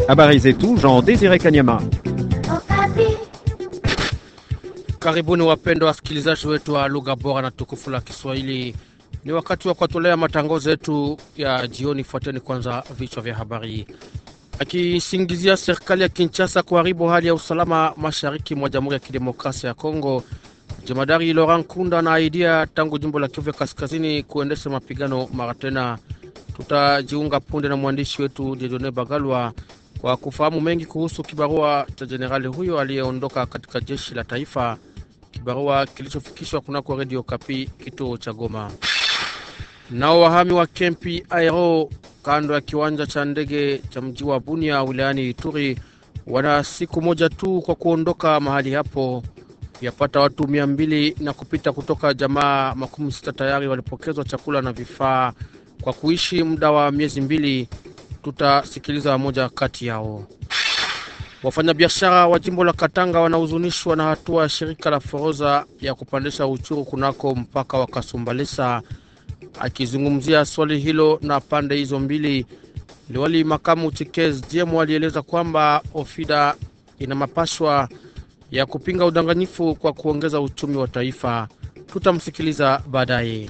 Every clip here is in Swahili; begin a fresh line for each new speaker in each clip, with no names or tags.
Habari zetu Jean Desire Kanyama.
Karibuni wapendwa wasikilizaji wetu wa lugha bora na tukufu la Kiswahili. Ni wakati wa kuwatolea matangazo yetu ya jioni. Fuateni kwanza vichwa vya habari. Akisingizia serikali ya Kinshasa kuharibu hali ya usalama mashariki mwa Jamhuri ya Kidemokrasia ya Kongo, jemadari Laurent Kunda anaahidia tangu jimbo la Kivu ya Kaskazini kuendesha mapigano mara tena. Tutajiunga punde na mwandishi wetu Jedone Bagalwa kwa kufahamu mengi kuhusu kibarua cha jenerali huyo aliyeondoka katika jeshi la taifa, kibarua kilichofikishwa kunako redio Kapi kituo cha Goma. Nao wahami wa kempi Aero kando ya kiwanja cha ndege cha mji wa Bunia wilayani Ituri wana siku moja tu kwa kuondoka mahali hapo. Yapata watu mia mbili na kupita kutoka jamaa makumi sita tayari walipokezwa chakula na vifaa kwa kuishi muda wa miezi mbili. Tutasikiliza moja kati yao. Wafanyabiashara wa jimbo la Katanga wanahuzunishwa na hatua ya shirika la Foroza ya kupandisha uchuru kunako mpaka wa Kasumbalesa. Akizungumzia swali hilo na pande hizo mbili, liwali makamu Chikez Jemu alieleza kwamba Ofida ina mapashwa ya kupinga udanganyifu kwa kuongeza uchumi wa taifa. Tutamsikiliza baadaye.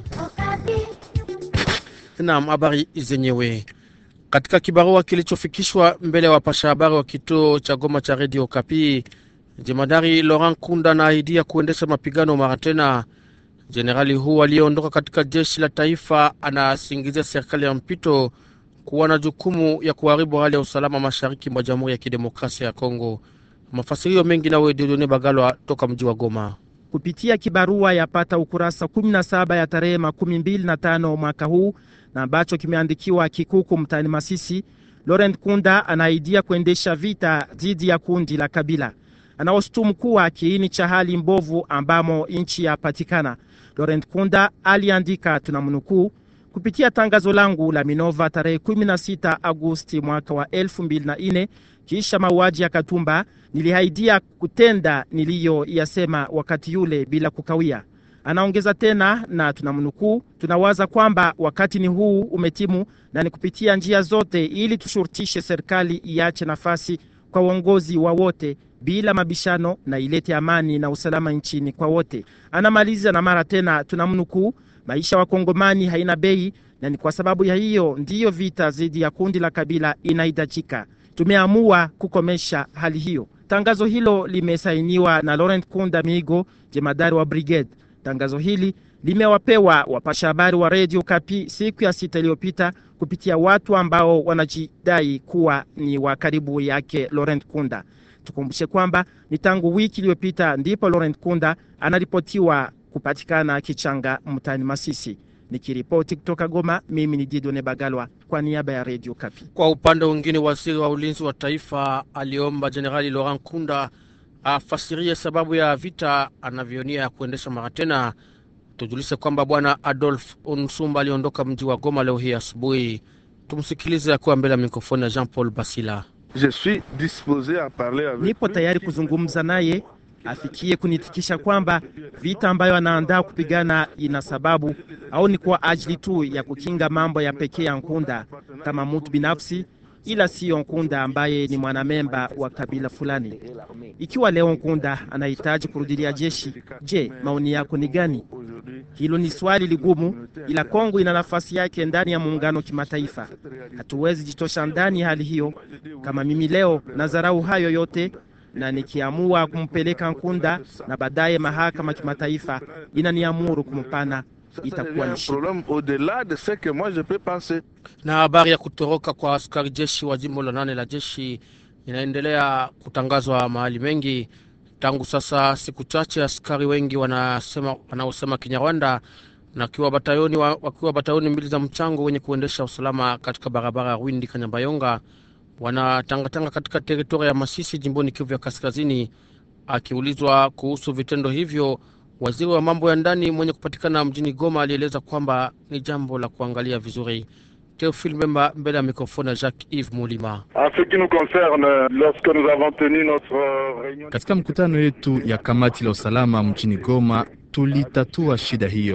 Naam, habari zenyewe katika kibarua kilichofikishwa mbele ya wapasha habari wa kituo cha Goma cha redio Kapi, jemadari Laurent Kunda anaahidia kuendesha mapigano mara tena. Jenerali huu aliyeondoka katika jeshi la taifa anasingizia serikali ya mpito kuwa na jukumu ya kuharibu hali ya usalama mashariki mwa Jamhuri ya Kidemokrasia ya Kongo. Mafasirio mengi nawe Dieudonne Bagalwa toka mji wa Goma.
Kupitia kibarua yapata ukurasa 17 ya tarehe makumi mbili na tano mwaka huu na ambacho kimeandikiwa Kikuku mtaani Masisi, Laurent Kunda anaidia kuendesha vita dhidi ya kundi la Kabila. Anaoshutumu kuwa kiini cha hali mbovu ambamo nchi yapatikana. Laurent Kunda aliandika, tunamnukuu: kupitia tangazo langu la Minova tarehe 16 Agosti mwaka wa 2004 kisha mauaji ya Katumba, nilihaidia kutenda niliyoyasema wakati yule bila kukawia. Anaongeza tena na tunamnukuu, tunawaza kwamba wakati ni huu umetimu na ni kupitia njia zote ili tushurutishe serikali iache nafasi kwa uongozi wa wote bila mabishano na ilete amani na usalama nchini kwa wote. Anamaliza na mara tena tunamnukuu, maisha wa Kongomani haina bei na ni kwa sababu ya hiyo ndiyo vita dhidi ya kundi la Kabila inahitajika. Tumeamua kukomesha hali hiyo. Tangazo hilo limesainiwa na Laurent Kunda Migo, jemadari wa brigade. Tangazo hili limewapewa wapasha habari wa redio Kapi siku ya sita iliyopita kupitia watu ambao wanajidai kuwa ni wa karibu yake Laurent Kunda. Tukumbushe kwamba ni tangu wiki iliyopita ndipo Laurent Kunda anaripotiwa kupatikana kichanga mtaani Masisi. Nikiripoti kutoka Goma, mimi ni Didone Bagalwa kwa niaba ya redio Kapi.
Kwa upande mwingine, waziri wa ulinzi wa taifa aliomba Jenerali Laurent Kunda afasirie sababu ya vita anavyonia ya kuendesha mara tena. Tujulishe kwamba bwana Adolf Unsumba aliondoka mji wa Goma leo hii asubuhi. Tumsikilize akiwa mbele ya mikrofoni ya Jean Paul Basila.
Je suis disposé à parler avec
Nipo tayari kuzungumza naye afikie kunitikisha kwamba vita ambayo anaandaa kupigana ina sababu au ni kwa ajili tu ya kukinga mambo ya pekee ya Nkunda kama mtu binafsi, ila siyo Nkunda ambaye ni mwanamemba wa kabila fulani. Ikiwa leo Nkunda anahitaji kurudilia jeshi, je, maoni yako ni gani? Hilo ni swali ligumu, ila Kongo ina nafasi yake ndani ya muungano kimataifa. Hatuwezi jitosha ndani ya hali hiyo. Kama mimi leo nadharau hayo yote na nikiamua kumpeleka Nkunda na baadaye mahakama kimataifa inaniamuru kumpana, itakuwa ni shida.
problème au-delà de ce que moi je peux penser.
Na habari ya kutoroka kwa askari jeshi wa jimbo la nane la jeshi inaendelea kutangazwa mahali mengi tangu sasa siku chache. Askari wengi wanasema wanaosema Kinyarwanda na wakiwa batayoni, wa, wakiwa batayoni mbili za mchango wenye kuendesha usalama katika barabara ya Rwindi Kanyabayonga wanatangatanga katika teritoria ya Masisi jimboni Kivu ya Kaskazini. Akiulizwa kuhusu vitendo hivyo, waziri wa mambo ya ndani mwenye kupatikana mjini Goma alieleza kwamba ni jambo la kuangalia vizuri. Teofil Memba mbele ya mikrofoni ya Jacques Yves Mulima.
En ce qui nous concerne, lorsque nous avons tenu notre réunion...
Katika mkutano yetu ya kamati la usalama mjini Goma tulitatua shida hiyo.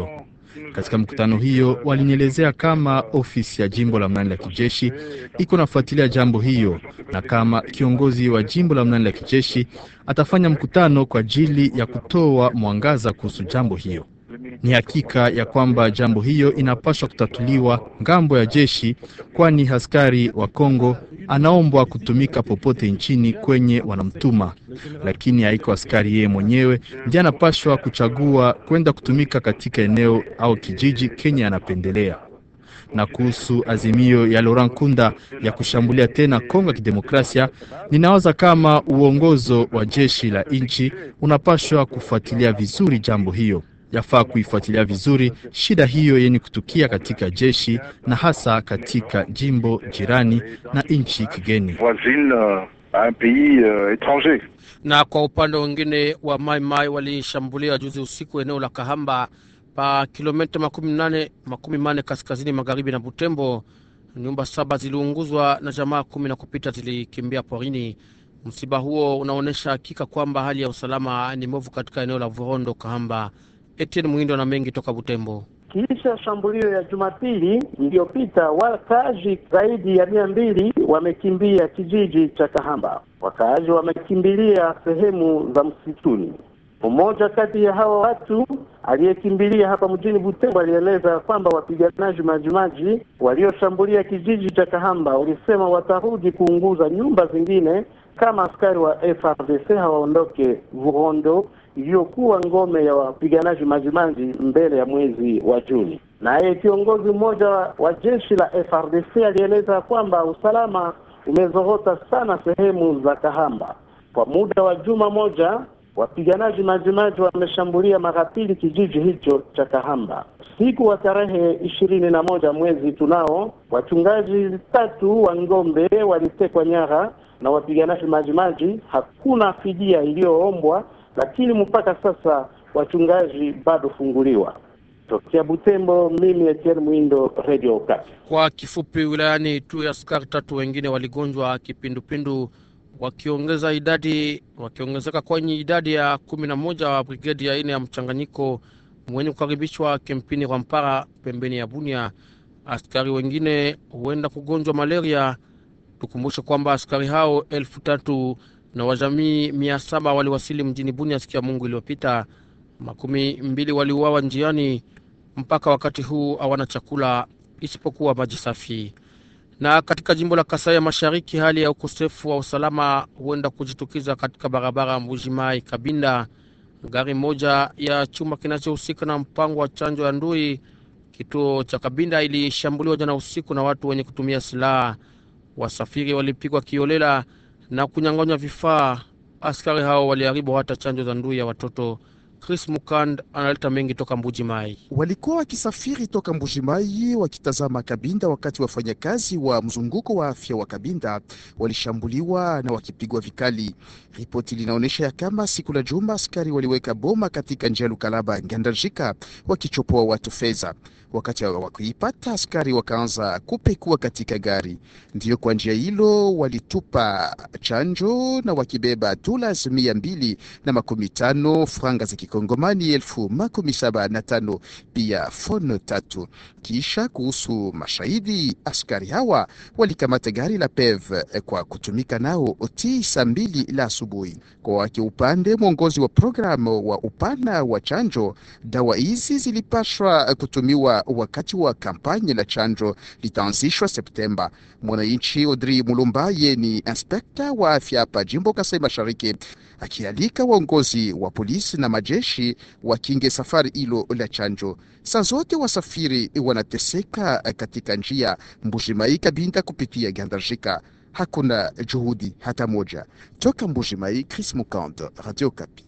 Katika mkutano hiyo, walinielezea kama ofisi ya jimbo la mnani la kijeshi iko nafuatilia jambo hiyo na kama kiongozi wa jimbo la mnani la kijeshi atafanya mkutano kwa ajili ya kutoa mwangaza kuhusu jambo hiyo. Ni hakika ya kwamba jambo hiyo inapaswa kutatuliwa ngambo ya jeshi, kwani askari wa Kongo anaombwa kutumika popote nchini kwenye wanamtuma, lakini haiko askari yeye mwenyewe ndiye anapashwa kuchagua kwenda kutumika katika eneo au kijiji kenye anapendelea. Na kuhusu azimio ya Laurent Nkunda ya kushambulia tena Kongo ya Kidemokrasia, ninawaza kama uongozo wa jeshi la nchi unapashwa kufuatilia vizuri jambo hiyo yafaa kuifuatilia vizuri shida hiyo yenye kutukia katika jeshi na hasa katika jimbo jirani na nchi kigeni.
voisine euh, à un pays euh, étranger.
Na kwa upande mwingine wa Mai Mai walishambulia juzi usiku eneo la Kahamba pa kilomita makumi nane makumi mane kaskazini magharibi na Butembo. Nyumba saba ziliunguzwa na jamaa kumi na kupita zilikimbia porini. Msiba huo unaonyesha hakika kwamba hali ya usalama ni mbovu katika eneo la Vurondo Kahamba. Etienne Mwindo na mengi toka Butembo.
Kisha shambulio ya Jumapili iliyopita, wakaaji zaidi ya mia mbili wamekimbia kijiji cha Kahamba. Wakaaji wamekimbilia sehemu za msituni. Mmoja kati ya hawa watu aliyekimbilia hapa mjini Butembo alieleza kwamba wapiganaji majimaji walioshambulia kijiji cha Kahamba walisema watarudi kuunguza nyumba zingine kama askari wa FRDC hawaondoke Vurondo iliyokuwa ngome ya wapiganaji majimaji mbele ya mwezi wa Juni. Naye kiongozi mmoja wa jeshi la FRDC alieleza kwamba usalama umezorota sana sehemu za Kahamba. Kwa muda wa juma moja, wapiganaji majimaji wameshambulia mara pili kijiji hicho cha Kahamba. Siku wa tarehe ishirini na moja mwezi tunao, wachungaji tatu wa ng'ombe walitekwa nyara na wapiganaji majimaji. Hakuna fidia iliyoombwa lakini mpaka sasa wachungaji bado funguliwa. Tokea Butembo, mimi Etienne Mwindo, Radio Okapi.
Kwa kifupi, wilayani tu ya askari tatu wengine waligonjwa kipindupindu, wakiongeza idadi wakiongezeka kwenye idadi ya kumi na moja wa brigedi ya ine ya mchanganyiko mwenye kukaribishwa kempini Rwampara pembeni ya Bunia. Askari wengine huenda kugonjwa malaria. Tukumbushe kwamba askari hao elfu tatu na wajamii mia saba waliwasili mjini Bunia siku ya Mungu iliyopita. Makumi mbili waliuawa njiani. Mpaka wakati huu hawana chakula isipokuwa maji safi. Na katika jimbo la Kasai ya Mashariki, hali ya ukosefu wa usalama huenda kujitukiza katika barabara Mbujimai Kabinda. Gari moja ya chuma kinachohusika na mpango wa chanjo ya ndui kituo cha Kabinda ilishambuliwa jana usiku na watu wenye kutumia silaha. Wasafiri walipigwa kiolela na kunyang'anywa vifaa. Askari hao waliharibu hata chanjo za ndui ya watoto. Chris Mukand analeta mengi toka Mbuji Mai.
Walikuwa wakisafiri toka Mbujimai wakitazama Kabinda wakati wafanyakazi wa mzunguko wa afya wa Kabinda walishambuliwa na wakipigwa vikali. Ripoti linaonyesha ya kama siku la juma askari waliweka boma katika njia Lukalaba Ngandajika wakichopoa watu fedha. Wakati wa kuipata askari wakaanza kupekua katika gari, ndiyo kwa njia hilo walitupa chanjo na wakibeba dollars mia mbili na makumi tano franga za kikongomani elfu makumi saba na tano pia fono tatu. Kisha kuhusu mashahidi, askari hawa walikamata gari la PEV kwa kutumika nao oti saa mbili la asubuhi. Kwa wake upande mwongozi wa programu wa upana wa chanjo, dawa hizi zilipashwa kutumiwa wakati wa kampanye la chanjo litaanzishwa Septemba. Mwananchi Audrey Mulumbaye ni inspekta wa afya hapa jimbo Kasai Mashariki, akialika waongozi wa polisi na majeshi wakinge safari hilo la chanjo. Saa zote wasafiri wanateseka katika njia Mbushimai Kabinda kupitia Gandarjika. Hakuna juhudi hata moja toka Mbushimai. Chris Mukand, Radio Kapi.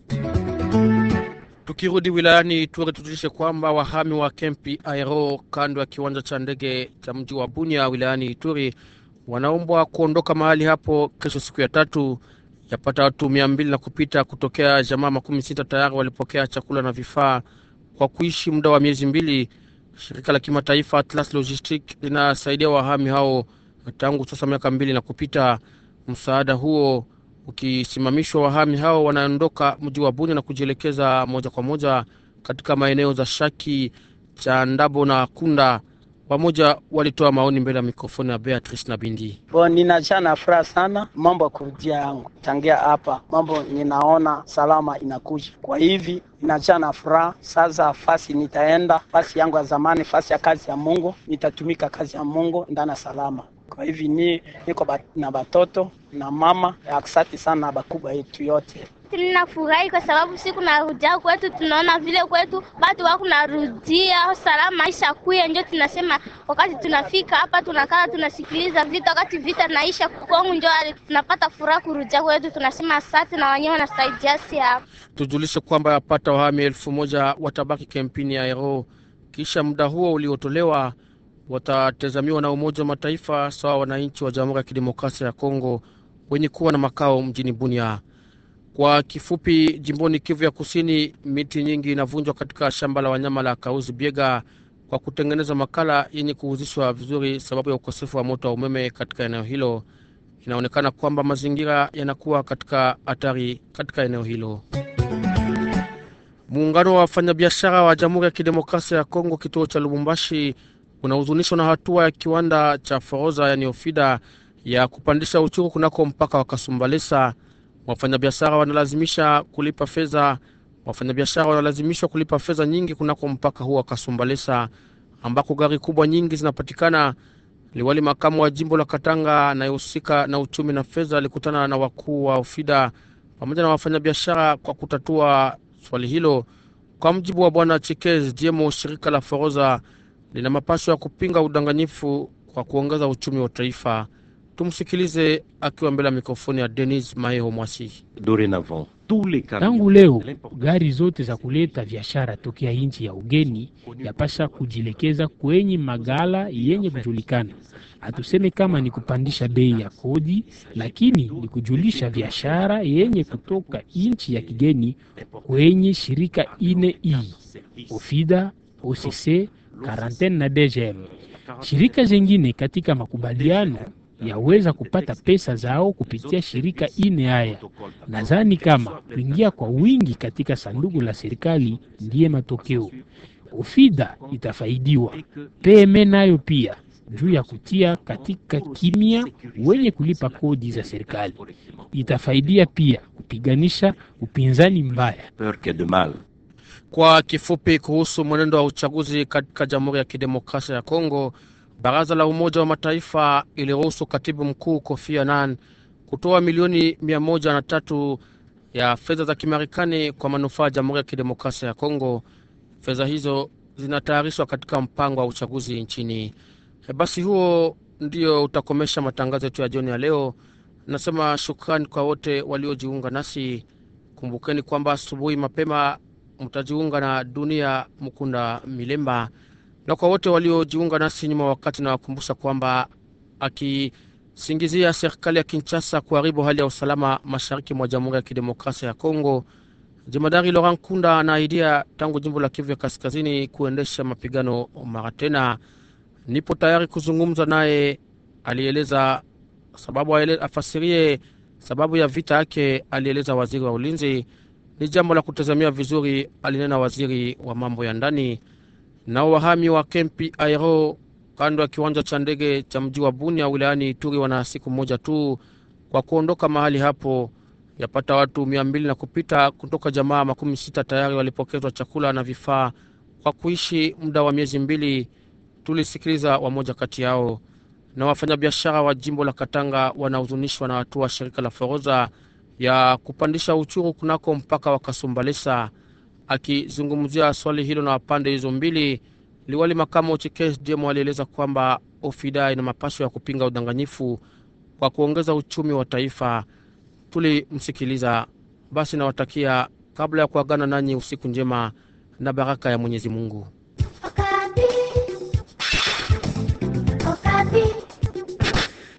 Tukirudi wilayani Ituri, tujulishe kwamba wahami wa kempi Aero kando ya kiwanja cha ndege cha mji wa Bunia wilayani Ituri wanaombwa kuondoka mahali hapo kesho, siku ya tatu. Yapata watu mia mbili na kupita kutokea jamaa makumi sita tayari walipokea chakula na vifaa kwa kuishi muda wa miezi mbili. Shirika la kimataifa Atlas Logistic linasaidia wahami hao tangu sasa miaka mbili na kupita. Msaada huo ukisimamishwa, wahami hao wanaondoka mji wa Bunia na kujielekeza moja kwa moja katika maeneo za Shaki, cha Ndabo na Kunda. Wamoja walitoa maoni mbele ya mikrofoni ya Beatrice na Bindi.
Bo, ninajaa na furaha sana mambo ya kurudia yangu tangia hapa, mambo ninaona salama inakuja. Kwa hivi ninajaa na furaha sasa. Fasi nitaenda fasi yangu ya zamani, fasi ya kazi ya Mungu, nitatumika kazi ya Mungu ndana salama. Kwa hivi ni niko bat, na batoto na mama. Asante sana bakubwa yetu yote
Ninafurahi kwa sababu siku narudia kwetu, tunaona vile kwetu batu wako narudia salama, isha kuya, ndio tunasema wakati tunafika hapa tunakaa tunasikiliza vita, wakati vita naisha Kongo, ndio tunapata furaha kurudia kwetu, tunasema asante na wenyewe wanasaidia si hapa.
Tujulishe kwamba yapata wahami elfu moja watabaki kempini ya Ero kisha muda huo uliotolewa watatazamiwa na Umoja wa Mataifa sawa wananchi wa Jamhuri ya Kidemokrasia ya Kongo wenye kuwa na makao mjini Bunia. Kwa kifupi, jimboni Kivu ya Kusini, miti nyingi inavunjwa katika shamba la wanyama la Kauzi Biega kwa kutengeneza makala yenye kuhuzishwa vizuri sababu ya ukosefu wa moto wa umeme katika eneo hilo. Inaonekana kwamba mazingira yanakuwa katika hatari katika eneo hilo. Muungano wa wafanyabiashara wa Jamhuri ya Kidemokrasia ya Kongo kituo cha Lubumbashi unahuzunishwa na hatua ya kiwanda cha Foroza yani Ofida ya kupandisha uchuru kunako mpaka wa Kasumbalesa. Wafanyabiashara wanalazimisha kulipa fedha, wafanyabiashara wanalazimishwa kulipa fedha nyingi kunako mpaka huo wa Kasumbalesa ambako gari kubwa nyingi zinapatikana. Liwali makamu wa jimbo la Katanga anayehusika na uchumi na fedha alikutana na wakuu wa Ofida pamoja na wafanyabiashara kwa kutatua swali hilo. Kwa mjibu wa bwana Chikez Diemo, shirika la Foroza lina mapasho ya kupinga udanganyifu kwa kuongeza uchumi wa taifa. Tumsikilize akiwa mbele ya mikrofoni ya Denis Maeho Mwasi.
Tangu leo gari zote za kuleta biashara tokea nchi ya ugeni yapasha kujielekeza kwenye magala yenye kujulikana. Hatuseme kama ni kupandisha bei ya kodi, lakini ni kujulisha biashara yenye kutoka nchi ya kigeni kwenye shirika ine hii Ofida, OCC, Quarantaine na DGM. Shirika zingine katika makubaliano yaweza kupata pesa zao kupitia shirika ine haya. Nadhani kama kuingia kwa wingi katika sanduku la serikali ndiye matokeo. Ofida itafaidiwa, PME nayo pia juu ya kutia katika kimya wenye kulipa kodi za serikali. Itafaidia pia kupiganisha upinzani mbaya.
Kwa kifupi, kuhusu mwenendo wa uchaguzi katika Jamhuri ya Kidemokrasia ya Kongo, Baraza la Umoja wa Mataifa iliruhusu katibu mkuu Kofi Annan kutoa milioni mia moja na tatu ya fedha za Kimarekani kwa manufaa ya Jamhuri ya Kidemokrasia ya Kongo. Fedha hizo zinatayarishwa katika mpango wa uchaguzi nchini. Basi huo ndio utakomesha matangazo yetu ya jioni ya leo. Nasema shukrani kwa wote waliojiunga nasi. Kumbukeni kwamba asubuhi mapema mtajiunga na Dunia Mukunda Milemba na kwa wote waliojiunga nasi nyuma wakati, nawakumbusha kwamba akisingizia serikali ya Kinshasa kuharibu hali ya usalama mashariki mwa Jamhuri ya Kidemokrasia ya Kongo, jemadari Laurent Kunda anaahidia tangu jimbo la Kivu ya Kaskazini kuendesha mapigano mara tena. Nipo tayari kuzungumza naye, alieleza sababu, afasirie sababu ya vita yake, alieleza waziri wa ulinzi. Ni jambo la kutazamia vizuri, alinena waziri wa mambo ya ndani. Nao wahami wa kempi Aero kando ya kiwanja cha ndege cha mji wa Bunia wilayani Ituri wana siku moja tu kwa kuondoka mahali hapo. Yapata watu mia mbili na kupita kutoka jamaa makumi sita tayari walipokezwa chakula na vifaa kwa kuishi muda wa miezi mbili. Tulisikiliza wamoja kati yao. Na wafanyabiashara wa jimbo la Katanga wanahuzunishwa na hatua shirika la Foroza ya kupandisha uchuru kunako mpaka wa Kasumbalesa. Akizungumzia swali hilo na pande hizo mbili, liwali makamu Chikes Jemo alieleza kwamba Ofida ina mapasho ya kupinga udanganyifu kwa kuongeza uchumi wa taifa. Tulimsikiliza. Basi nawatakia kabla ya kuagana nanyi usiku njema na baraka ya Mwenyezi Mungu.
Okapi. Okapi.